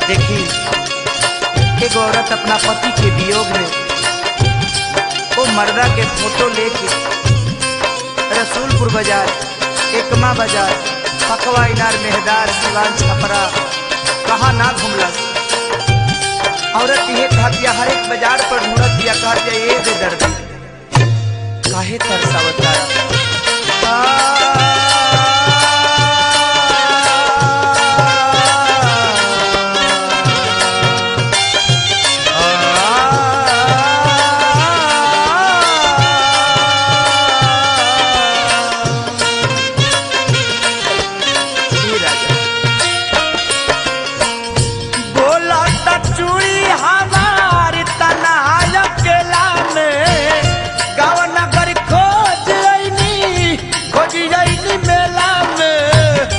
देखी एक औरत अपना पति के वियोग में वो मर्दा के फोटो लेके रसूलपुर बाजार एकमा बाजार पकवा इनार मेहदार सिवान छपरा कहा ना घुमलस औरत ये कहतिया हर एक बाजार पर ढूंढत दिया कहतिया ये दे दर्द काहे तरसावता बोला त चूड़ी हमार तनहाय केला में गाँव नगर खोज अइनी खोज अइनी मेला में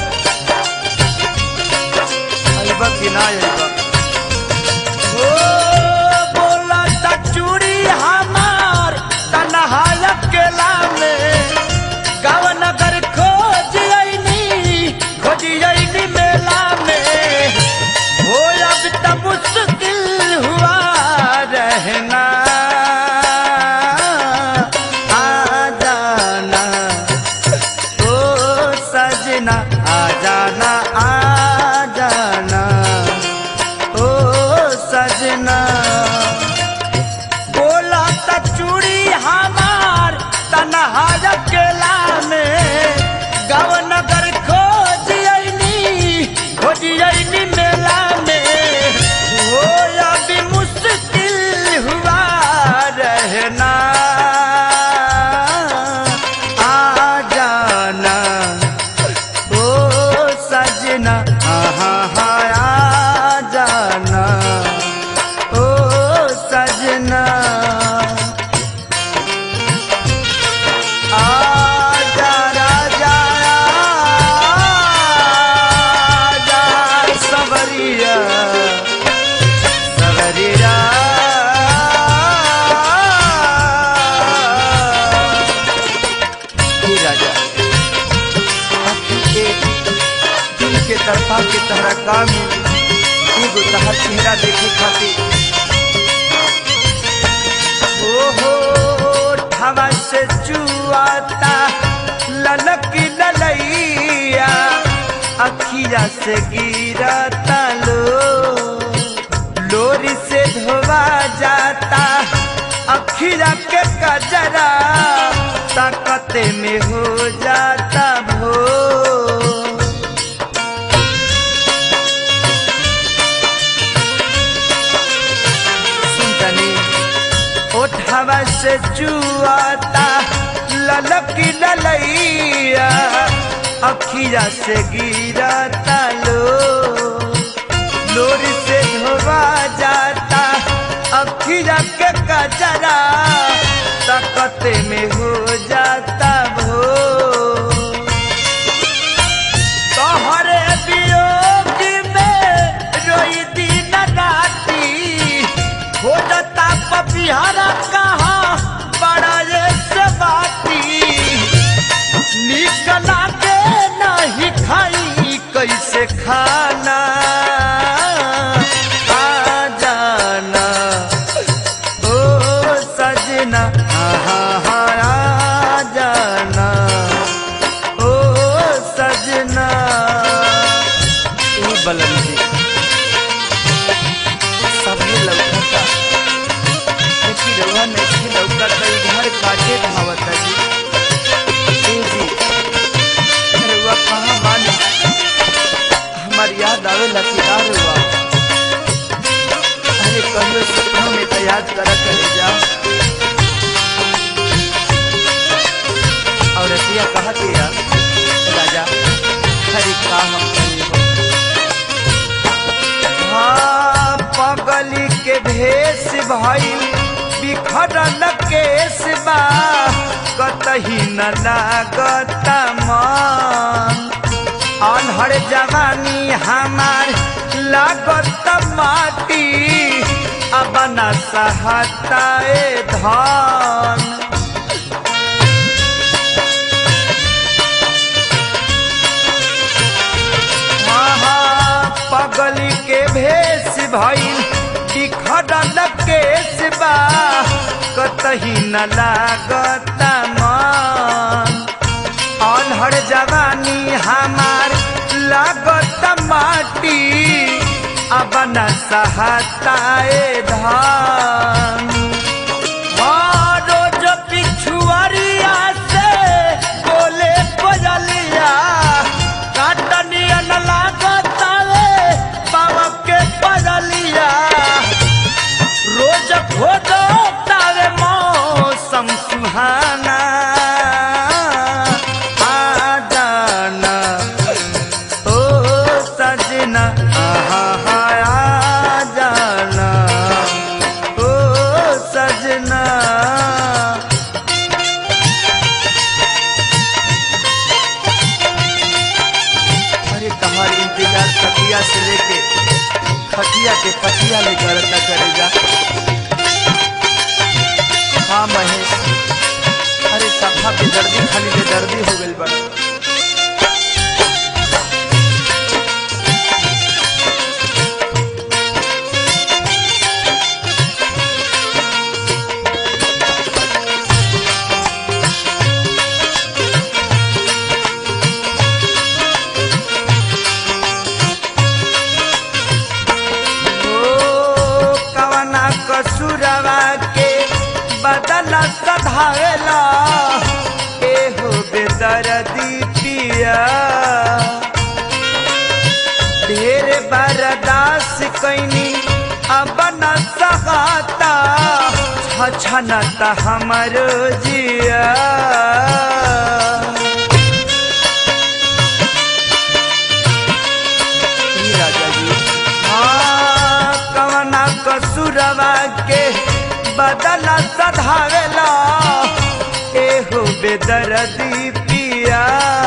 अइबा कि ना अइबा ओ बोला त चूड़ी हमार तनहाय केला में गाँव नगर खोज अइनी खोज अइनी मेला में हो अब त मुश्किल हुआ रहना आ जाना ओ सजना आ जाना आ जाना ओ सजना बोला त चूड़ी हमार तनहार केला में गाँव नगर खोज अइनी खोज अइनी मेला में हो अभी मुश्किल हुआ रहना आ जाना ओ सजना आहा हा आ जाना ओ सजना आजा राजा आजा सवरिया सवरिया हे राजा के दिल के तरफा के तहरा काम एगो तहर चेहरा देखे खातिर ओहो ठवा से जुआता ललक ललैया अखिया से गिरता लो लोरी से धोवा जाता अखिया के कजरा ताकते में हो जाता भो सुनतनी ओठवा से जुआता ललकी ललैया अखिया से गिरता लो लोरी से धोवा जाता अखिया के कजरा ताकते में हो जाता भो तोहरे वियोग में रोई दिन राती खोजता पपिहरा कहाँ बड़ा ये से बाती निक लागे नहीं खाई कैसे खाना आ जाना ओ सजना आहा हा आ जाना ओ सजना ई बलम जी सभी लौकता लेकिन रउआ नहीं लौकता घर काटे धावता जी ए जी रउआ कहाँ मानी हमार याद आवे लकीदार हुआ अरे कहियो सपनों में तो याद करा करे जा और रतिया कहा के यार राजा हरी का हम कहिए हाँ पगली के भेष भइल बिखरल केस बा कतही न लागत मन अनहर जवानी हमार लागत माटी अब न सहताए धन पग पगली के भेष भइल बिखरल केस बा कतही न लागता मन अनहर जवानी हमार लागत माटी अब न सहताए धान हाँ, रोज पिछुआरिया से बोले कोयलिया काटनिया न लागता रे पावा के पगलिया रोज खोजो तारे मौसम सुहाना आ जाना ओ सजना आहा हा आ जाना ओ सजना अरे तुम्हारे इंतजार खटिया से लेके खटिया के पटिया ले करता करेगा हाँ महेश अरे सफा पे दर्दी खाली के दर्दी हो गई बड़ा ओ कवना कसुरवा के बदल सधावेला एहो बेदर्दी पिया ढेर बरदास कैनी अब न सहाता छछनता हमर जिया ई राजा जी हाँ, कवना कसुरवा के बदला सधावेला एहो बेदर्दी पिया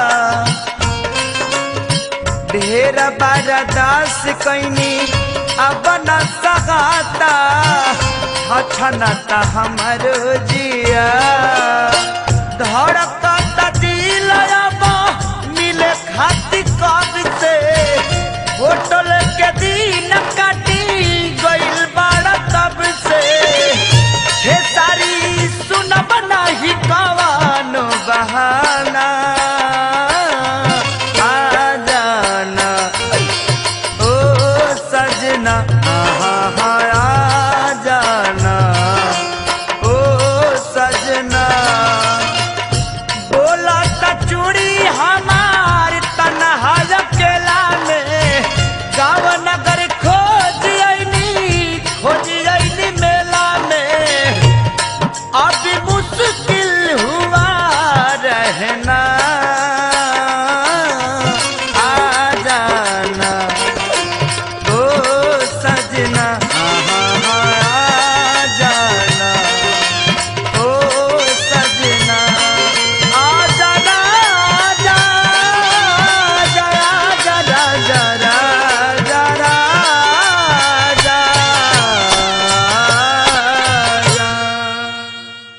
ढेर बरदास कैनी अब न सहाता हछनता हमर जिया धड़कत दिल अब मिले खाती कब से होटल के दिन काटी गइल बाड़ा तब से हे सारी सुनब नाही कवान बहाना आ जाना ओ सजना आहा हा आ जाना ओ सजना बोला त चूड़ी हमार तनहा अकेला में गाँव नगर खोज अइनी खोज अइनी मेला में अब मुश्किल हुआ रहना